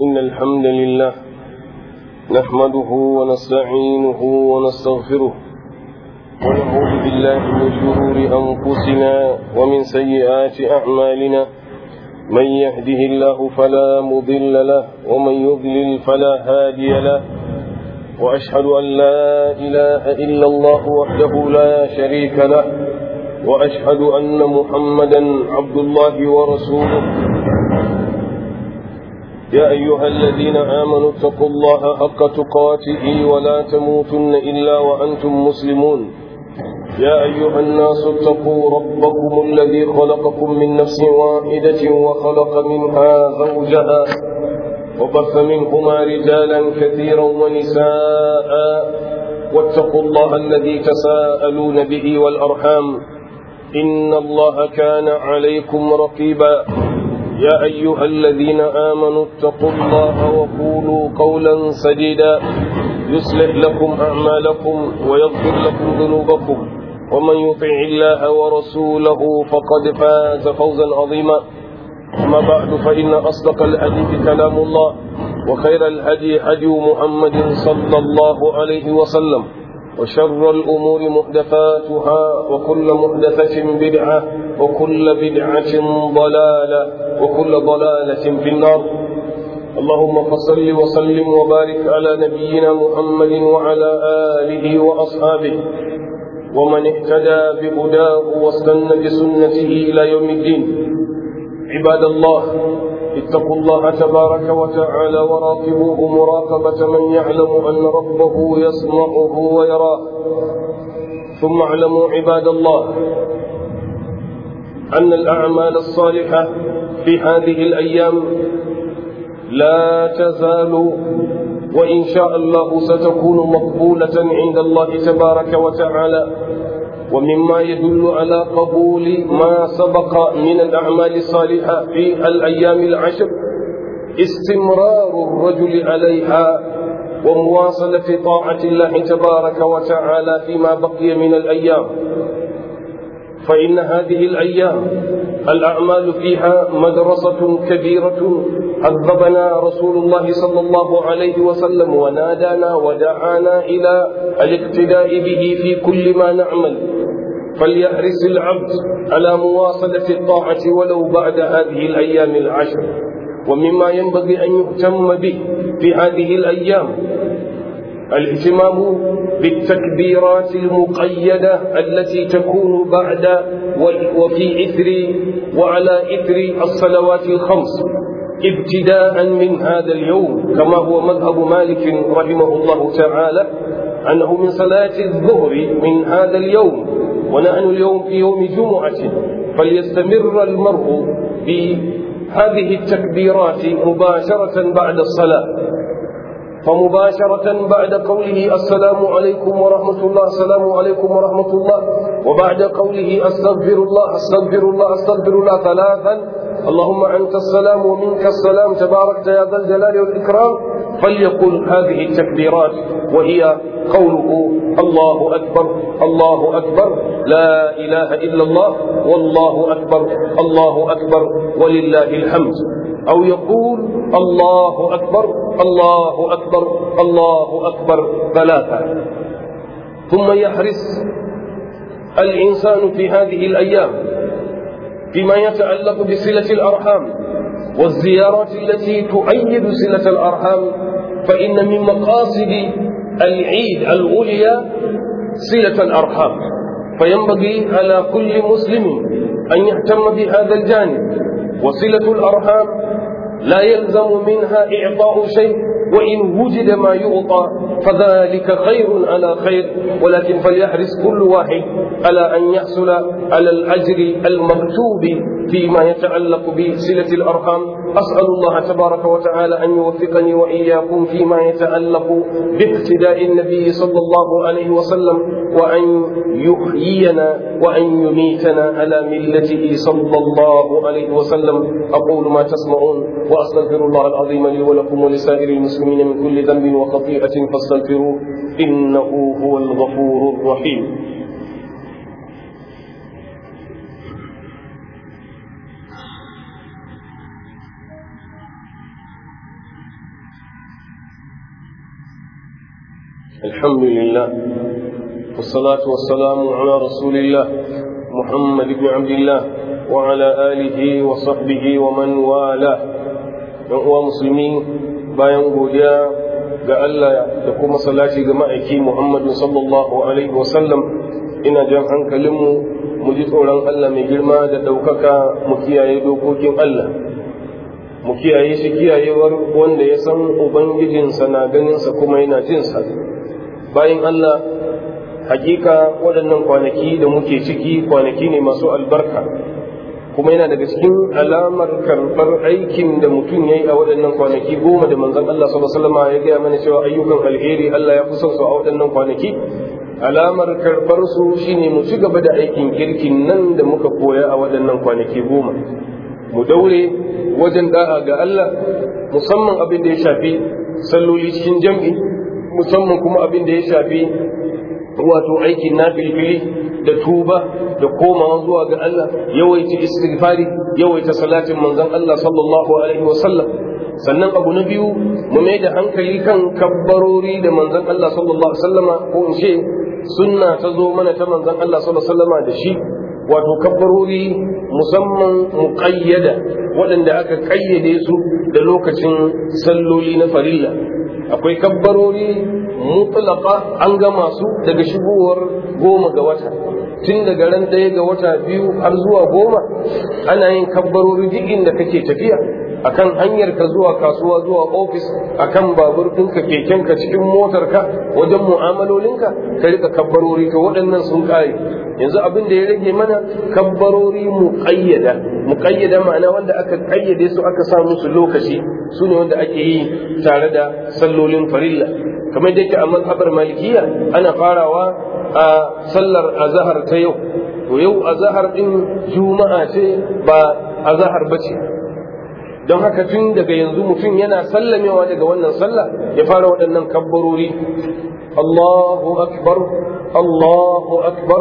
إن الحمد لله نحمده ونستعينه ونستغفره ونعوذ بالله من شرور أنفسنا ومن سيئات أعمالنا من يهده الله فلا مضل له ومن يضلل فلا هادي له وأشهد أن لا إله إلا الله وحده لا شريك له وأشهد أن محمدا عبد الله ورسوله يا أيها الذين آمنوا اتقوا الله حق تقاته ولا تموتن إلا وأنتم مسلمون يا أيها الناس اتقوا ربكم الذي خلقكم من نفس واحدة وخلق منها زوجها وبث منهما رجالا كثيرا ونساء واتقوا الله الذي تساءلون به والأرحام إن الله كان عليكم رقيبا يا أيها الذين آمنوا اتقوا الله وقولوا قولا سديدا يصلح لكم أعمالكم ويغفر لكم ذنوبكم ومن يطع الله ورسوله فقد فاز فوزا عظيما أما بعد فإن أصدق الحديث كلام الله وخير الهدي هدي محمد صلى الله عليه وسلم وشر الأمور محدثاتها وكل محدثة بدعة وكل بدعة ضلالة وكل ضلالة في النار اللهم فصل وسلم وبارك على نبينا محمد وعلى آله وأصحابه ومن اهتدى بهداه واستنى بسنته إلى يوم الدين عباد الله اتقوا الله تبارك وتعالى وراقبوه مراقبة من يعلم أن ربه يسمعه ويراه ثم اعلموا عباد الله أن الأعمال الصالحة في هذه الأيام لا تزال وإن شاء الله ستكون مقبولة عند الله تبارك وتعالى ومما يدل على قبول ما سبق من الأعمال الصالحة في الأيام العشر استمرار الرجل عليها ومواصلة طاعة الله تبارك وتعالى فيما بقي من الأيام فإن هذه الأيام الأعمال فيها مدرسة كبيرة عذبنا رسول الله صلى الله عليه وسلم ونادانا ودعانا إلى الاقتداء به في كل ما نعمل فليحرص العبد على مواصلة الطاعة ولو بعد هذه الأيام العشر ومما ينبغي أن يهتم به في هذه الأيام الاهتمام بالتكبيرات المقيدة التي تكون بعد وفي إثر وعلى إثر الصلوات الخمس ابتداء من هذا اليوم كما هو مذهب مالك رحمه الله تعالى أنه من صلاة الظهر من هذا اليوم ونحن اليوم في يوم جمعة فليستمر المرء بهذه التكبيرات مباشرة بعد الصلاة فمباشرة بعد قوله السلام عليكم ورحمة الله السلام عليكم ورحمة الله وبعد قوله أستغفر الله أستغفر الله أستغفر الله ثلاثا اللهم أنت السلام ومنك السلام تباركت يا ذا الجلال والإكرام فليقل هذه التكبيرات وهي قوله الله أكبر الله أكبر لا إله إلا الله والله أكبر الله أكبر ولله الحمد أو يقول الله أكبر الله أكبر الله أكبر ثلاثة ثم يحرص الإنسان في هذه الأيام فيما يتعلق بصلة الأرحام والزيارات التي تؤيد صلة الأرحام فإن من مقاصد العيد العليا صلة الأرحام فينبغي على كل مسلم أن يهتم بهذا الجانب وصلة الأرحام لا يلزم منها إعطاء شيء وإن وجد ما يعطى فذلك خير على خير ولكن فليحرص كل واحد على أن يحصل على الأجر المكتوب فيما يتعلق بصلة الأرحام أسأل الله تبارك وتعالى أن يوفقني وإياكم فيما يتعلق باقتداء النبي صلى الله عليه وسلم وأن يحيينا وأن يميتنا على ملته صلى الله عليه وسلم أقول ما تسمعون وأستغفر الله العظيم لي ولكم ولسائر المسلمين من كل ذنب وخطيئة فاستغفروه إنه هو الغفور الرحيم الحمد لله والصلاة والسلام على رسول الله محمد بن عبد الله وعلى آله وصحبه ومن والاه uwa musulmi bayan godiya ga Allah da kuma salati ga ma'aiki Muhammadu sallallahu alaihi wasallam ina jan hankalinmu mu ji tsoron Allah mai girma da ɗaukaka mu kiyaye dokokin Allah mu kiyaye shi kiyayewar wanda ya san ubangijinsa na ganinsa kuma yana jinsa bayan Allah hakika waɗannan kwanaki da muke ciki kwanaki ne masu albarka kuma yana daga cikin alamar karɓar aikin da mutum ya yi a waɗannan kwanaki goma da manzon Allah sallallahu alaihi wasallam ya gaya mana cewa ayyukan alheri Allah ya fi son su a waɗannan kwanaki alamar karɓar su shine mu ci gaba da aikin kirkin nan da muka koya a waɗannan kwanaki goma mu daure wajen da'a ga Allah musamman abin da ya shafi salloli cikin jam'i musamman kuma abin da ya shafi wato aikin na filfili da tuba da komawa zuwa ga Allah yawaita istighfari yawaita salatin manzon Allah sallallahu alaihi wa sallam sannan abu na biyu mu mai da hankali kan kabbarori da manzon Allah sallallahu alaihi wa sallama ko in ce sunna ta zo mana ta manzon Allah sallallahu alaihi wa sallama da shi wato kabbarori musamman muƙayyada waɗanda aka ƙayyade su da lokacin salloli na farilla akwai kabbarori mutlaka an gama su daga shigowar goma ga wata tun daga ran ɗaya ga wata biyu har zuwa goma ana yin kabbarori duk inda kake tafiya akan hanyar ka zuwa kasuwa zuwa ofis akan babur ɗinka kekenka cikin motarka wajen mu'amalolinka ka rika kabbarori to waɗannan sun ƙare yanzu abin da ya rage mana kabbarori muƙayyada muƙayyada ma'ana wanda aka ƙayyade su aka sa musu lokaci su ne wanda ake yi tare da sallolin farilla kamar da yake a mazhabar malikiya ana farawa a sallar azahar ta yau to yau azahar din juma'a ce ba azahar ba ce don haka tun daga yanzu mutum yana sallamewa daga wannan sallah ya fara waɗannan kabbarori Allahu akbar Allahu akbar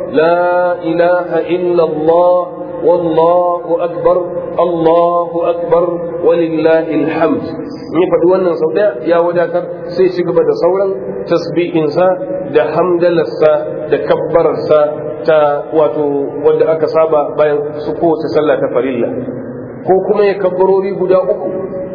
la ilaha illa Allah wallahu akbar Allahu akbar walillahi alhamd in ya faɗi wannan sau ɗaya ya wadatar sai ci gaba da sauran tasbihinsa da hamdalarsa da kabbararsa ta wato wadda aka saba bayan su kowace sallah ta farilla ko kuma ya kabbarori guda uku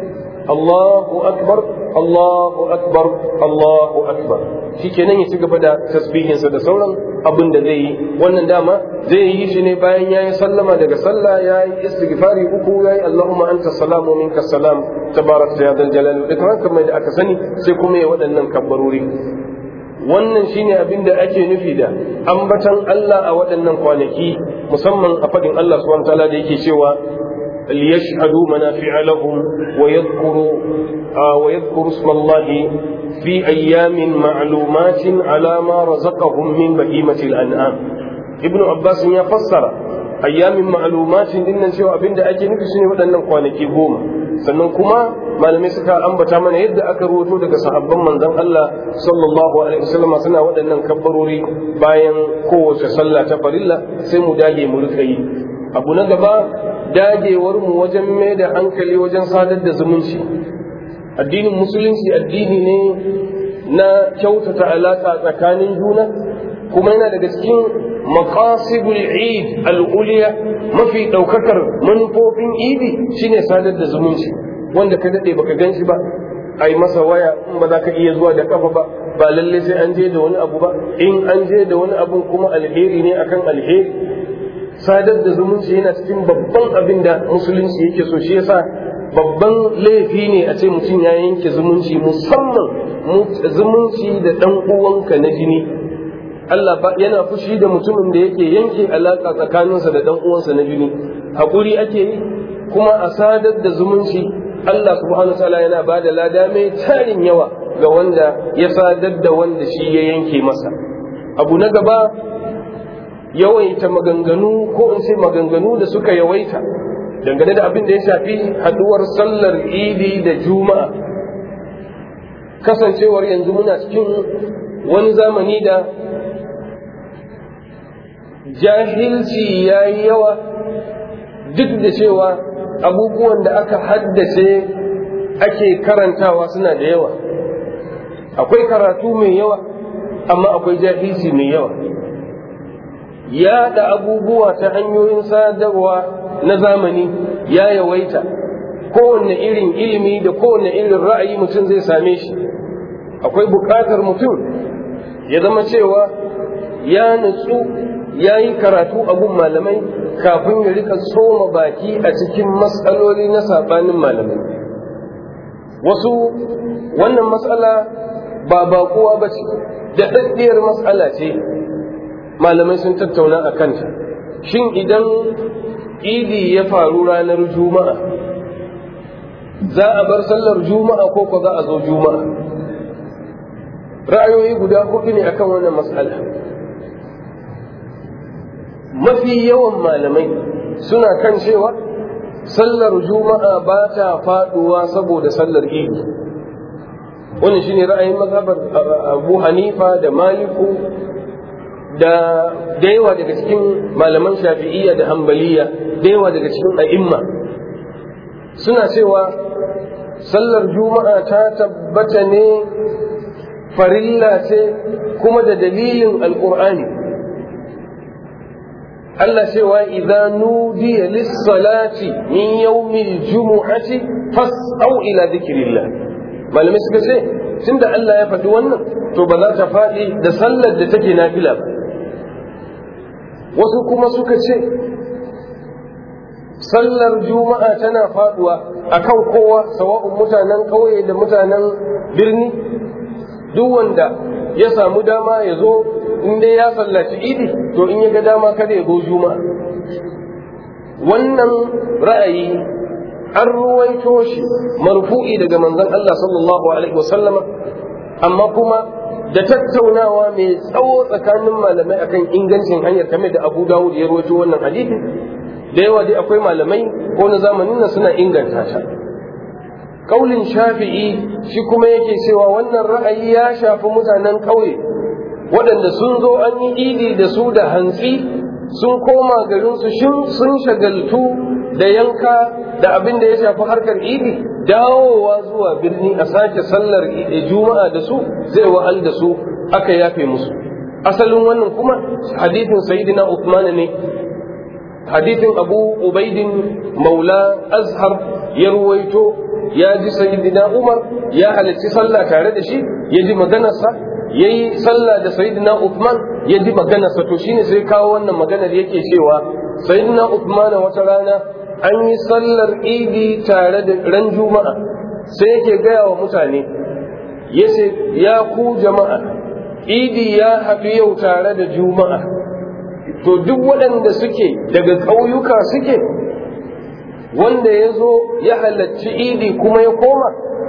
Allahu akbar Allahu akbar Allahu akbar shikenan ya ci gaba da tasbihinsa da sauran abin da zai yi wannan dama zai yi shi ne bayan ya yi sallama daga sallah ya yi istighfari uku ya yi Allahumma anta salamu minka salam tabarakta ya dal jalal da kamar kamar da aka sani sai kuma ya waɗannan kabbarori wannan shine abin da ake nufi da ambatan Allah a waɗannan kwanaki musamman a faɗin Allah subhanahu wa ta'ala da yake cewa ليشهدوا منافع لهم ويذكروا آه ويذكروا اسم الله في أيام معلومات على ما رزقهم من بهيمة الأنعام ابن عباس يفسر أيام معلومات إن شو أبين دا أجي نفسي ودنا كوانكي goma sannan kuma malamai suka ambata mana yadda aka rubuto daga sahabban manzon Allah sallallahu alaihi wasallam suna waɗannan kabbarori bayan kowace sallah ta farilla sai mu dage mu rika yi abu na gaba dagewar mu wajen mai da hankali wajen sadar da zumunci addinin musulunci addini ne na kyautata alaƙa tsakanin juna kuma yana daga cikin maqasidul eid al'uliya mafi ɗaukakar manufofin idi shine sadar da zumunci wanda ka daɗe baka gan shi ba a yi masa waya in ba za ka iya zuwa da kafa ba ba lalle sai an je da wani abu ba in an je da wani abu kuma alheri ne akan alheri sadar da zumunci yana cikin babban abin da musulunci yake so shi yasa babban laifi ne a ce mutum ya yanke zumunci musamman zumunci da ɗan uwanka na jini Allah ba yana fushi da mutumin da yake yanke alaƙa tsakaninsa da ɗan uwansa na jini haƙuri ake yi kuma a sadar da zumunci Allah subhanahu ta'ala yana ba da lada mai tarin yawa ga wanda ya sadar da wanda shi ya yanke masa abu na gaba yawaita maganganu ko in ce maganganu da suka yawaita dangane da abin da ya shafi haduwar sallar idi da juma'a kasancewar yanzu muna cikin wani zamani da jahilci ya yi yawa duk da cewa abubuwan da aka haddace ake karantawa suna da yawa akwai karatu mai yawa amma akwai jahilci mai yawa yaɗa abubuwa ta hanyoyin sadarwa na zamani ya yawaita kowanne irin ilimi da kowanne irin ra'ayi mutum zai same shi akwai buƙatar mutum ya zama cewa ya nutsu ya yi karatu a gun malamai kafin ya rika tsoma baki a cikin matsaloli na saɓanin malamai wasu wannan matsala ba baƙuwa ba ce da daddiyar matsala ce malamai sun tattauna a kanta shin idan idi ya faru ranar juma'a za a bar sallar juma'a ko ko za a zo juma'a ra'ayoyi guda hudu ne akan wannan matsala mafi yawan malamai suna kan cewa sallar juma'a ba ta faduwa saboda sallar idi wannan shine ra'ayin mazhabar abu hanifa da maliku da da yawa daga cikin malaman shafi'iyya da hambaliya da yawa daga cikin a'imma suna cewa sallar juma'a ta tabbata ne farilla ce kuma da dalilin alkur'ani Allah cewa idza nudiya lis-salati min yawmil jumu'ati fas'au ila dhikrillah malamai suka ce tunda Allah ya faɗi wannan to ba za ta faɗi da sallar da take nafila ba wasu kuma suka ce sallar juma'a tana faɗuwa akan kowa sawa'un mutanen ƙauye da mutanen birni duk wanda ya samu dama ya zo in dai ya sallaci idi to in ya ga dama kada ya zo juma'a wannan ra'ayi an ruwaito shi marfu'i daga manzon Allah sallallahu alaihi wasallama amma kuma da tattaunawa mai tsawo tsakanin malamai akan ingancin hanyar kamar da Abu Dawud ya ruwaito wannan hadisi da yawa dai akwai malamai ko na zamanin nan suna inganta ta kaulin shafi'i shi kuma yake cewa wannan ra'ayi ya shafi mutanen ƙauye waɗanda sun zo an yi idi da su da hantsi sun koma garinsu sun shagaltu da yanka da abin da ya shafi harkar idi dawowa zuwa birni a sake sallar juma'a da su zai wa'al da su aka yafe musu asalin wannan kuma hadithin sayyidina Uthman ne hadithin abu ubaidin maula azhar ya ruwaito ya ji sayyidina umar ya halarci sallah tare da shi ya ji maganarsa ya yi sallah da sayyidina uthman ya ji maganarsa to shine sai kawo wannan maganar yake cewa sayyidina uthman wata rana an yi sallar idi tare da ran juma'a sai yake gaya wa mutane ya ce ya ku jama'a idi ya haɗu yau tare da juma'a to duk waɗanda suke daga ƙauyuka suke wanda ya zo ya halarci idi kuma ya koma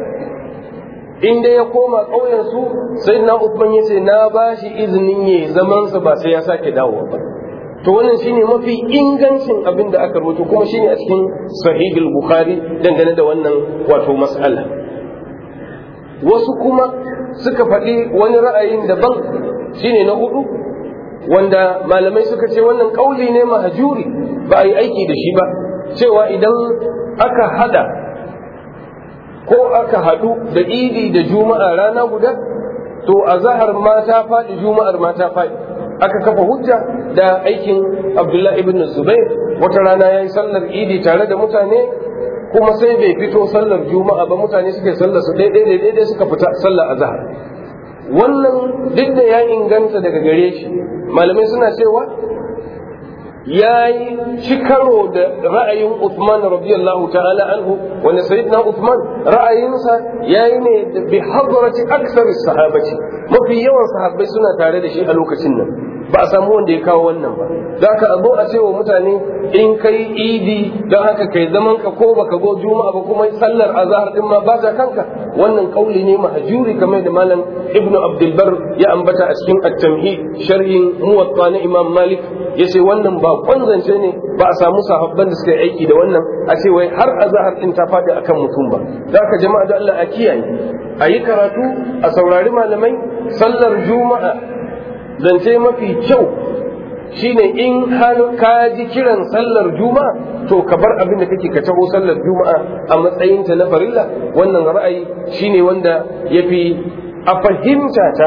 inda ya koma ƙauyensu sai na Uthman ya ce na ba shi izinin ya zamansa ba sai ya sake dawowa ba to wannan shine mafi ingancin abin da aka rubuta kuma shine a cikin sahihul bukhari dangane da wannan wato mas'ala wasu kuma suka faɗi wani ra'ayin daban shine na hudu wanda malamai suka ce wannan kauli ne mahajuri ba a yi aiki da shi ba cewa idan aka hada ko aka hadu da idi da juma'a rana guda to a zahar ma ta faɗi juma'ar ma ta faɗi aka kafa hujja da aikin abdullahi ibn zubair wata rana ya yi sallar idi tare da mutane kuma sai bai fito sallar juma'a ba mutane suke sallar su daidai daidai suka fita sallar azhar wannan duk da ya inganta daga gare shi malamai suna cewa ya yi ci karo da ra'ayin Uthman radiyallahu ta'ala anhu wanda sayyidina Uthman ra'ayinsa ya yi ne bi hadrati aksar sahabati mafi yawan sahabbai suna tare da shi a lokacin nan ba a samu wanda ya kawo wannan ba za ka zo a cewa mutane in kai idi don haka kai zaman ka ko baka go juma'a ba kuma sallar azhar din ma ba ta kanka wannan kauli ne mahjuri kamar da malam ibnu abdul bar ya ambata a cikin at-tamhid sharhin muwatta na imam malik yace wannan ba kwanzance ne ba a samu sahabban da suka yi aiki da wannan a ce wai har azhar din ta faɗi akan mutum ba za ka jama'a da Allah a kiyaye a yi karatu a saurari malamai sallar juma'a zance mafi kyau shine in har ka ji kiran sallar juma'a to ka bar abin da kake ka taho sallar juma'a a matsayinta na farilla wannan ra'ayi shine wanda yafi a fahimta ta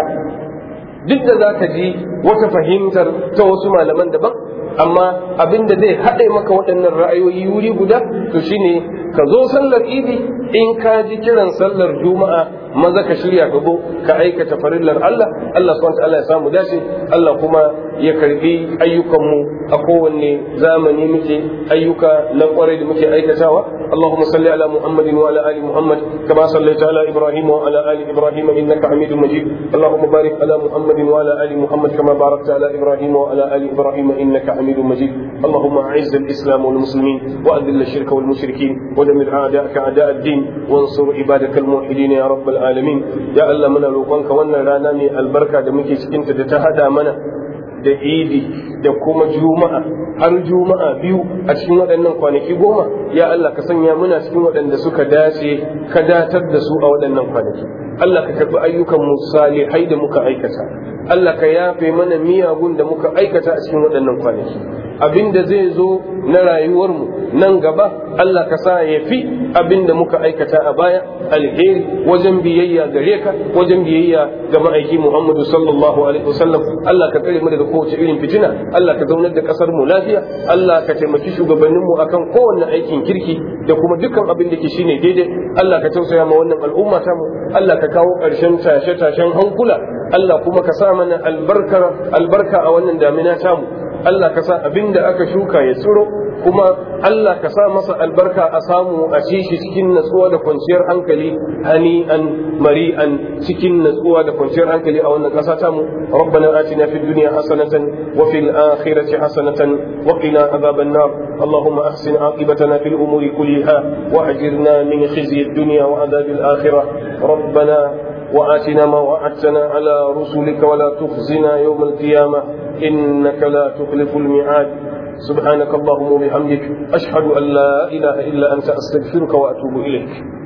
duk da za ka ji wata fahimtar ta wasu malaman daban amma abin da zai haɗe maka waɗannan ra'ayoyi wuri guda to shine ka zo sallar idi in ka ji kiran sallar juma'a maza ka shirya ka zo ka aikata farillar Allah Allah subhanahu ta'ala ya samu dace Allah kuma ya karbi ayyukanmu a kowanne zamani muke ayyuka na kwarai da muke aikatawa اللهم صل على محمد وعلى ال محمد كما صليت على ابراهيم وعلى ال ابراهيم انك حميد مجيد اللهم بارك على محمد وعلى ال محمد كما باركت على ابراهيم وعلى ال ابراهيم انك حميد مجيد اللهم اعز الاسلام والمسلمين واذل الشرك والمشركين ودمر اعداءك اعداء الدين وانصر عبادك الموحدين يا رب العالمين يا الله من روقنك wannan rana mai albarka da muke cikin ta da ta hada mana da idi da kuma juma'a har juma'a biyu a cikin waɗannan kwanaki goma ya Allah ka sanya muna cikin waɗanda suka dace ka datar da su a waɗannan kwanaki Allah ka karɓi ayyukan mu salihai da muka aikata Allah ka yafe mana miyagun da muka aikata a cikin waɗannan kwanaki abin da zai zo na rayuwarmu nan gaba Allah ka sa ya fi abin da muka aikata a baya alheri wajen biyayya gare ka wajen biyayya ga ma'aiki Muhammadu sallallahu alaihi wasallam Allah ka tsare mu daga kowace irin fitina Allah ka zaunar da kasar mu lafiya Allah ka taimaki shugabannin mu akan kowanne aikin kirki da kuma dukkan abin da ke shine daidai Allah ka tausaya ma wannan al'umma ta mu Allah ka kawo ƙarshen tashe-tashen hankula Allah kuma ka sa mana albarka albarka a wannan damina tamu Allah ka sa abin da aka shuka ya tsiro kuma Allah ka sa masa albarka a samu a ci shi cikin natsuwa da kwanciyar hankali hani'an mari'an cikin natsuwa da kwanciyar hankali a wannan ƙasa tamu rabbana atina fid dunya hasanatan wa fil akhirati hasanatan wa qina adhaban nar allahumma ahsin aqibatana fil umuri kulliha wa ajirna min khizyi ad-dunya wa adhab al-akhirah rabbana وآتنا ما وعدتنا على رسلك ولا تخزنا يوم القيامة إنك لا تخلف الميعاد سبحانك اللهم وبحمدك أشهد أن لا إله إلا أنت أستغفرك وأتوب إليك